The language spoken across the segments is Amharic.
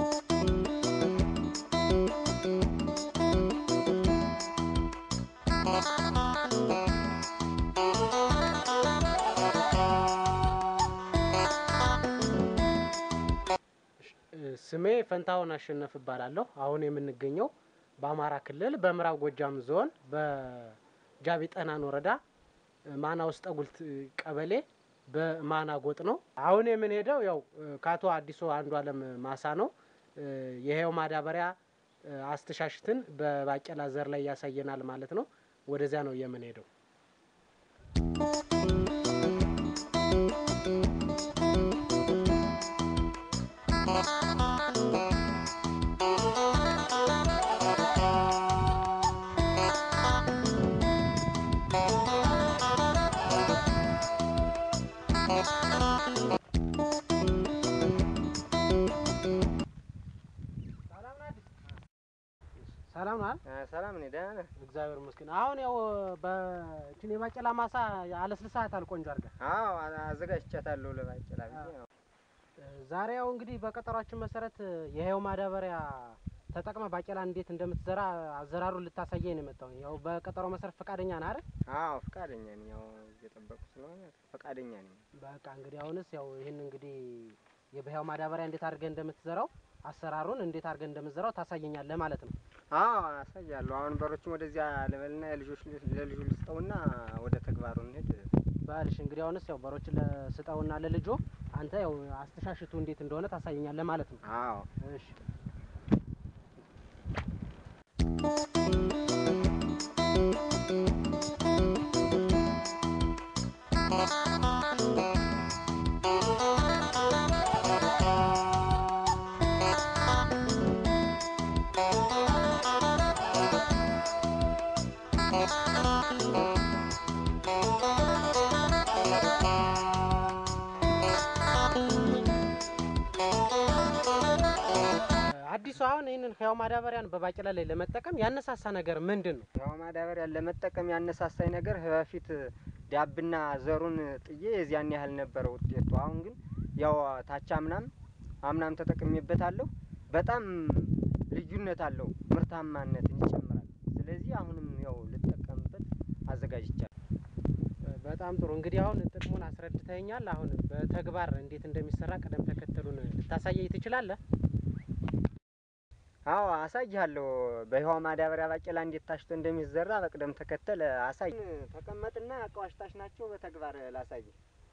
ስሜ ፈንታሁን አሸነፍ እባላለሁ። አሁን የምንገኘው በአማራ ክልል በምዕራብ ጎጃም ዞን በጃቢ ጠህናን ወረዳ ማና ውስጥ ጉልት ቀበሌ በማና ጎጥ ነው። አሁን የምንሄደው ያው ከአቶ አዲሱ አንዱ አለም ማሳ ነው። ይሄው ማዳበሪያ አስተሻሽትን በባቄላ ዘር ላይ ያሳየናል ማለት ነው። ወደዚያ ነው የምንሄደው። ሰላም ነው አይደል? ሰላም ነኝ፣ ደህና ነህ? እግዚአብሔር ይመስገን። አሁን ያው በእንትን የባቄላ ማሳ አለስልሳታል ቆንጆ አድርገህ። አዎ አዘጋጅቻታለሁ ለባቄላ ብዬ ነው። ዛሬ ያው እንግዲህ በቀጠሯችን መሰረት የህያው ማዳበሪያ ተጠቅመ ባቄላ እንዴት እንደምትዘራ አዘራሩን ልታሳየኝ ነው የመጣው። ያው በቀጠሮ መሰረት ፈቃደኛ ነህ አይደል? አዎ ፈቃደኛ ነኝ። ያው እየጠበቁ ስለሆነ ፈቃደኛ ነኝ። በቃ እንግዲህ አሁንስ ያው ይህን እንግዲህ የህያው ማዳበሪያ እንዴት አድርገህ እንደምትዘራው አሰራሩን እንዴት አድርገህ እንደምትዘራው ታሳየኛለህ ማለት ነው። አዎ አሳያለሁ። አሁን በሮችም ወደዚያ ልበልና የልጆች ለልጁ ልስጠውና ወደ ተግባሩ እንሄድ። ባልሽ እንግዲህ አሁንስ ያው በሮችን ለስጠውና ለልጆ አንተ ያው አስተሻሽቱ እንዴት እንደሆነ ታሳየኛለህ ማለት ነው። አዎ እሺ አዲሱ አሁን ይህንን ህያው ማዳበሪያን በባቄላ ላይ ለመጠቀም ያነሳሳ ነገር ምንድን ነው? ያው ማዳበሪያ ለመጠቀም ያነሳሳኝ ነገር በፊት ዳብና ዘሩን ጥዬ የዚያን ያህል ነበረ ውጤቱ። አሁን ግን ያው ታች አምናም አምናም ተጠቅሜበታለሁ። በጣም ልዩነት አለው፣ ምርታማነትን ይጨምራል። ስለዚህ አሁንም ያው ልጠቀምበት አዘጋጅቻለሁ። በጣም ጥሩ እንግዲህ አሁን ጥቅሙን አስረድተኛል። አሁን በተግባር እንዴት እንደሚሰራ ቅደም ተከተሉን ልታሳየኝ ትችላለህ? አዎ አሳይሃለሁ። በህዋ ማዳበሪያ ባቄላ እንዴት ታሽቶ እንደሚዘራ በቅደም ተከተል አሳይ። ተቀመጥና አቃዋሽታሽ ናቸው በተግባር ላሳይ።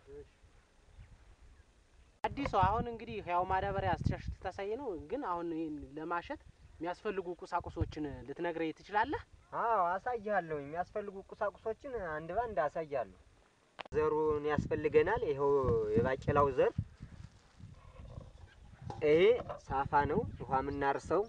አዲሱ አሁን እንግዲህ ህያው ማዳበሪያ አስተሻሽት ልታሳይ ነው። ግን አሁን ይህን ለማሸት የሚያስፈልጉ ቁሳቁሶችን ልትነግረኝ ትችላለህ? አዎ አሳይሃለሁ። የሚያስፈልጉ ቁሳቁሶችን አንድ ባንድ አሳያለሁ። ዘሩን ያስፈልገናል። ይኸው የባቄላው ዘር ይሄ ሳፋ ነው፣ ውሃ የምናርሰው።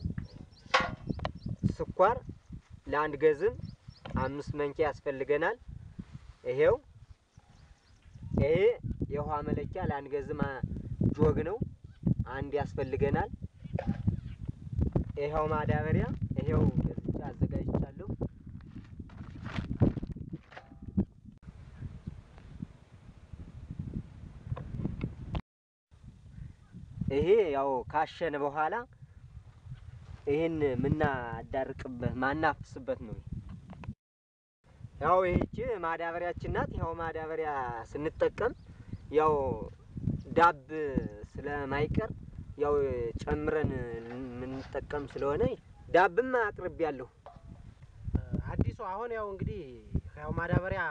ስኳር ለአንድ ገዝም አምስት መንኪያ ያስፈልገናል። ይሄው ይሄ የውሃ መለኪያ ለአንድ ገዝም ጆግ ነው፣ አንድ ያስፈልገናል። ይኸው ማዳበሪያ ይሄው ገዝቼ አዘጋጅቻለሁ። ይሄ ያው ካሸነ በኋላ ይህን ምናዳርቅበት ማናፍስበት ነው። ያው ይህች ማዳበሪያችን ናት። ያው ማዳበሪያ ስንጠቀም ያው ዳብ ስለማይቀር ያው ጨምረን የምንጠቀም ስለሆነ ዳብም አቅርቤያለሁ። አዲሱ አሁን ያው እንግዲህ ህያው ማዳበሪያ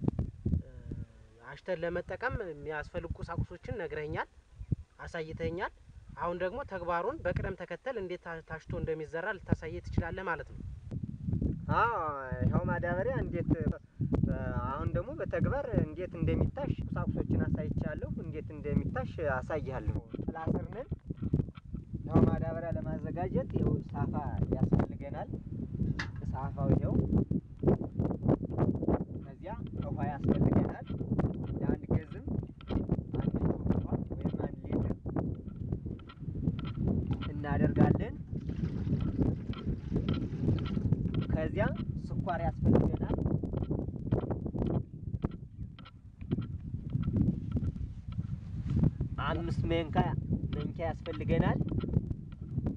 አሽተን ለመጠቀም የሚያስፈልጉ ቁሳቁሶችን ነግረኛል፣ አሳይተኛል። አሁን ደግሞ ተግባሩን በቅደም ተከተል እንዴት ታሽቶ እንደሚዘራ ልታሳየ ትችላለህ ማለት ነው። አዎ ይኸው ማዳበሪያ እንዴት አሁን ደግሞ በተግባር እንዴት እንደሚታሽ ቁሳቁሶችን አሳይቻለሁ። እንዴት እንደሚታሽ አሳይሃለሁ። ጥላ ስር ነን። ያው ማዳበሪያ ለማዘጋጀት ይኸው ሳፋ ያስፈልገናል። ሳፋው ይኸው፣ ከዚያ ውሃ ያስፈልገናል። ለአንድ ገዝም አንድ ውሃ ወይም አንድ ሊትር እናደርጋለን። ከዚያ ስኳር ያስፈልገናል። አምስት መንካ መንኪያ ያስፈልገናል።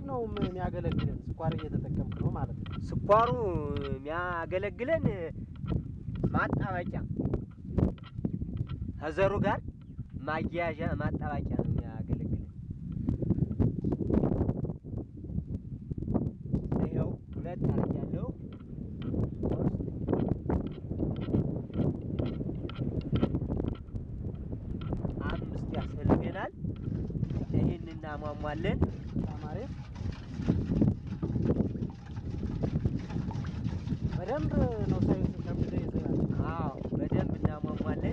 ነው ም- የሚያገለግለን? ስኳር እየተጠቀምክ ነው ማለት ነው። ስኳሩ የሚያገለግለን ማጣበቂያ ከዘሩ ጋር ማያያዣ ማጣበቂያ ነው የሚያገለግለን። ይኸው ሁለት አረጃለሁ። አምስት ያስፈልገናል። ይህን እናሟሟለን። በጣም አሪፍ። በደንብ ነው ሳይንሱ ሸምደ ይዘናል። አዎ በደንብ እናሟሟለን።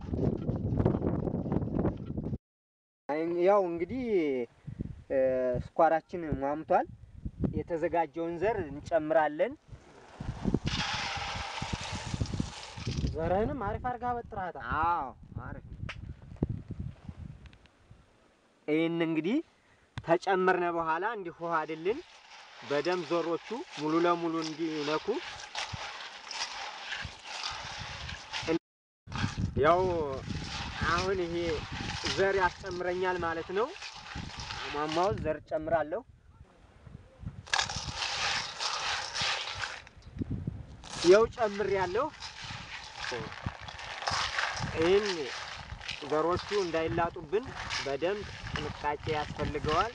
ያው እንግዲህ እ፣ ስኳራችን ሟምቷል። የተዘጋጀውን ዘር እንጨምራለን። ዘርህንም አሪፍ አድርጋ በጥራታ አዎ አሪፍ። ይህን እንግዲህ ተጨምርነ በኋላ እንዲዋሃድልን በደንብ ዘሮቹ ሙሉ ለሙሉ እንዲነኩ ያው አሁን ይሄ ዘር ያስጨምረኛል ማለት ነው። አሟሟው ዘር ጨምራለሁ። ያው ጨምር ያለው ይህን ዘሮቹ እንዳይላጡብን በደንብ ጥንቃቄ ያስፈልገዋል።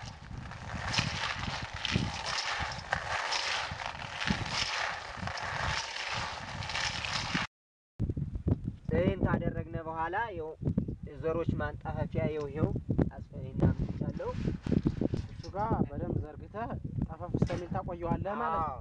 ይህን ካደረግነ በኋላ ይኸው ዘሮች ማንጣፈፊያ ይኸው ይኸው አስፈሪና ምቻለሁ እሱ ጋር በደንብ ዘርግተህ ጠፈፍ እስከሚል ታቆየዋለህ ማለት ነው።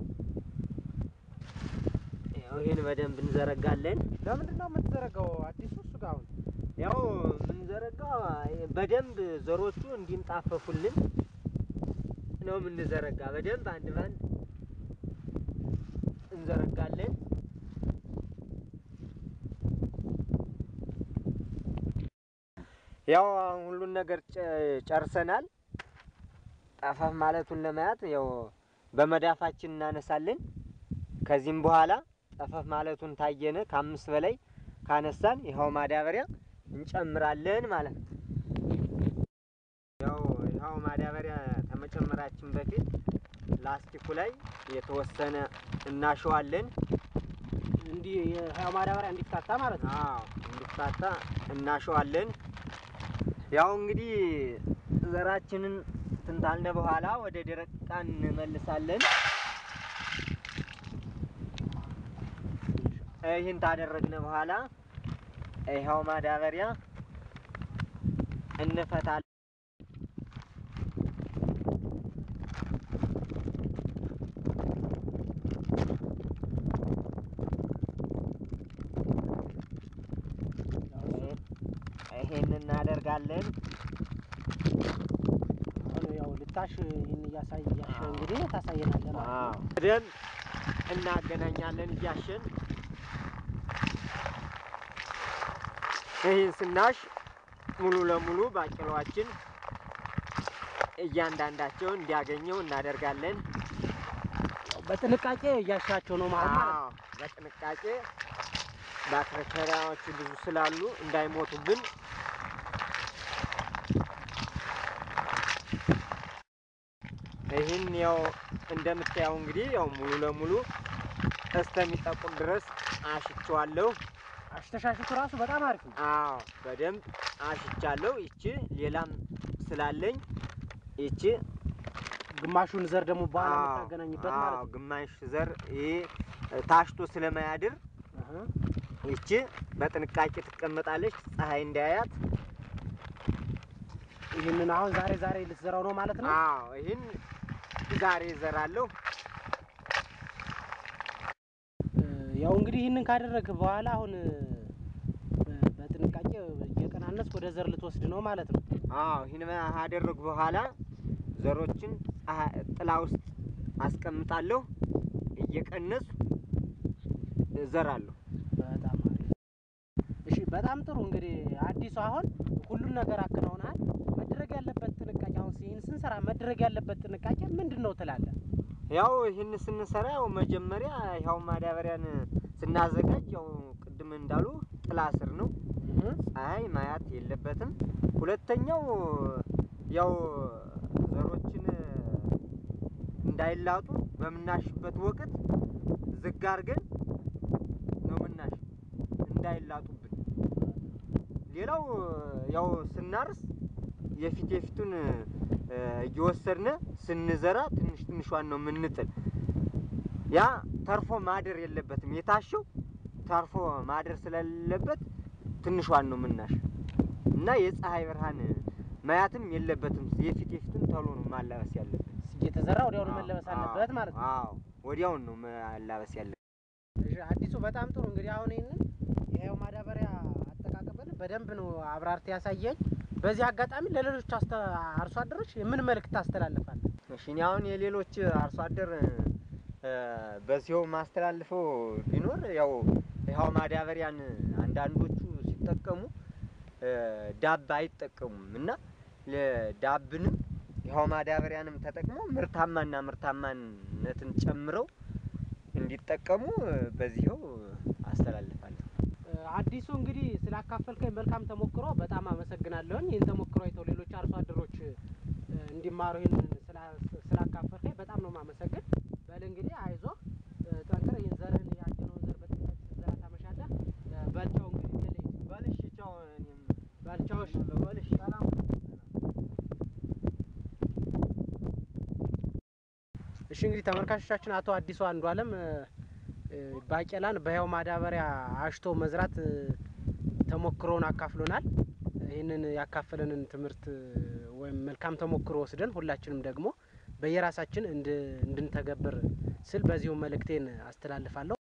ያው ይህን በደንብ እንዘረጋለን። ለምንድን ነው የምትዘረጋው? አዲሱ እሱ ጋር አሁን ያው የምንዘረጋው በደንብ ዘሮቹ እንዲንጣፈፉልን ነው የምንዘረጋ። በደንብ አንድ ባንድ እንዘረጋለን። ያው አሁን ሁሉን ነገር ጨ- ጨርሰናል። ጠፈፍ ማለቱን ለማየት ያው በመዳፋችን እናነሳለን። ከዚህም በኋላ ጠፈፍ ማለቱን ታየነ ከአምስት በላይ ካነሳን ይኸው ማዳበሪያ እንጨምራለን ማለት ነው። ያው ይኸው ማዳበሪያ ከመጨመራችን በፊት ላስቲኩ ላይ የተወሰነ እናሸዋለን። እንዲህ የህያው ማዳበሪያ እንዲፍታታ ማለት ነው። አዎ እንዲፋታ እናሸዋለን። ያው እንግዲህ ዘራችንን ትንታልነ በኋላ ወደ ደረቅ ዕቃ እንመልሳለን። ይህን ታደረግነ በኋላ ይኸው ማዳበሪያ እንፈታለን። ይሄን እናደርጋለን። አሁን ያው ልታሽ ይህን እያሳይ እያሸ እንግዲህ ታሳየናለህ ማለት አዎ ነው። በደንብ እናገናኛለን እያሸን ይህን ስናሽ ሙሉ ለሙሉ ባቄላዋችን እያንዳንዳቸው እንዲያገኘው እናደርጋለን። ያው በጥንቃቄ እያሻቸው ነው ማለት ማለት ነው። አዎ በጥንቃቄ ባክቴሪያዎቹ ብዙ ስላሉ እንዳይሞቱብን ይህን ያው እንደምታየው እንግዲህ ያው ሙሉ ለሙሉ እስከሚጠቁም ድረስ አሽቸዋለሁ። አሽተሻሽቱ ራሱ በጣም አሪፍ ነው። አዎ በደንብ አሽቻለሁ። ይቺ ሌላም ስላለኝ ይቺ ግማሹን ዘር ደግሞ በኋላ አዎ፣ የምታገናኝበት አዎ፣ ማለት ነው። ግማሽ ዘር ይሄ ታሽቶ ስለማያድር አሀ። ይቺ በጥንቃቄ ትቀመጣለች፣ ፀሐይ እንዳያያት። ይህንን አሁን ዛሬ ዛሬ ልትዘራው ነው ማለት ነው። አዎ ይህን ዛሬ እዘራለሁ። እ፣ ያው እንግዲህ ይህንን ካደረግህ በኋላ አሁን እ፣ በጥንቃቄ እየቀናነስ ወደ ዘር ልትወስድ ነው ማለት ነው። አዎ ይህን ካደረጉ በኋላ ዘሮችን ፀሐይ- ጥላ ውስጥ አስቀምጣለሁ፣ እየቀነሱ እዘራለሁ። በጣም አሪፍ። እሺ፣ በጣም ጥሩ። እንግዲህ አዲሱ አሁን ሁሉን ነገር አከናውናል። መድረግ ያለበት ጥንቃቄ አሁን ይህን ስንሰራ መድረግ ያለበት ጥንቃቄ ምንድን ነው ትላለህ? ያው ይህን ስንሰራ ያው መጀመሪያ ያው ማዳበሪያን ስናዘጋጅ ያው ቅድም እንዳሉ ጥላ ስር ነው እህ፣ ፀሐይ ማያት የለበትም። ሁለተኛው ያው ዘሮችን እንዳይላጡ በምናሽበት ወቅት ዝግ አድርገን ነው ምናሽ እንዳይላጡብን። ሌላው ያው ስናርስ የፊት የፊቱን እ፣ እየወሰድን ስንዘራ ትንሽ ትንሿን ነው የምንጥል። ያ ተርፎ ማደር የለበትም። የታሸው ተርፎ ማደር ስለሌለበት ትንሿን ነው ምናሽ እና የፀሐይ ብርሃን ማያትም የለበትም። የፊት የፊቱን ቶሎ ነው ማላበስ ያለበት። እየተዘራ ወዲያውኑ መለበስ አለበት ማለት ነው። አዎ ወዲያውን ነው ማላበስ ያለበት። እሺ አዲሱ በጣም ጥሩ እንግዲህ አሁን ይህንን የህያው ማዳበሪያ አጠቃቀምን በደንብ ነው አብራርት ያሳየኝ። በዚህ አጋጣሚ ለሌሎች አስተ- አርሶ አደሮች ምን መልእክት ታስተላልፋል? እሺ እኔ አሁን የሌሎች አርሶ አደር እ፣ በዚሁ ማስተላልፈው ቢኖር ያው ይኸው ማዳበሪያን አንዳንዶቹ ሲጠቀሙ እ፣ ዳብ አይጠቀሙም እና ለዳብንም ይኸው ማዳበሪያንም ተጠቅመው ምርታማና ምርታማነትን ጨምረው እንዲጠቀሙ እ፣ በዚሁ አስተላልፋለሁ። እ፣ አዲሱ እንግዲህ ስላካፈልከኝ መልካም ተሞክሮ በጣም አመሰግናለሁኝ። ይህን ተሞክሮ አይተው ሌሎች አርሶ አደሮች እ፣ እንዲማሩ ይህንን ስላ- ስላካፈልከኝ በጣም ነው ማመሰግን። በል እንግዲህ አይዞህ እ፣ ጠንክር። ይህን ዘርህን ያየነውን ዘር በጥንቃቄ ስትዘራ ታመሻለህ። እ፣ በልቻው እንግዲህ በል በልሽ ቻው እኔም ባልቻዎች በልሽ ሰላም እሺ እንግዲህ ተመልካቾቻችን አቶ አዲሱ አንዱ አለም ባቄላን በህያው ማዳበሪያ አሽቶ መዝራት እ፣ ተሞክሮውን አካፍሎናል። ይህንን ያካፈለንን ትምህርት እ፣ ወይም መልካም ተሞክሮ ወስደን ሁላችንም ደግሞ በየራሳችን እንድ- እንድንተገብር ስል በዚሁ መልእክቴን አስተላልፋለሁ።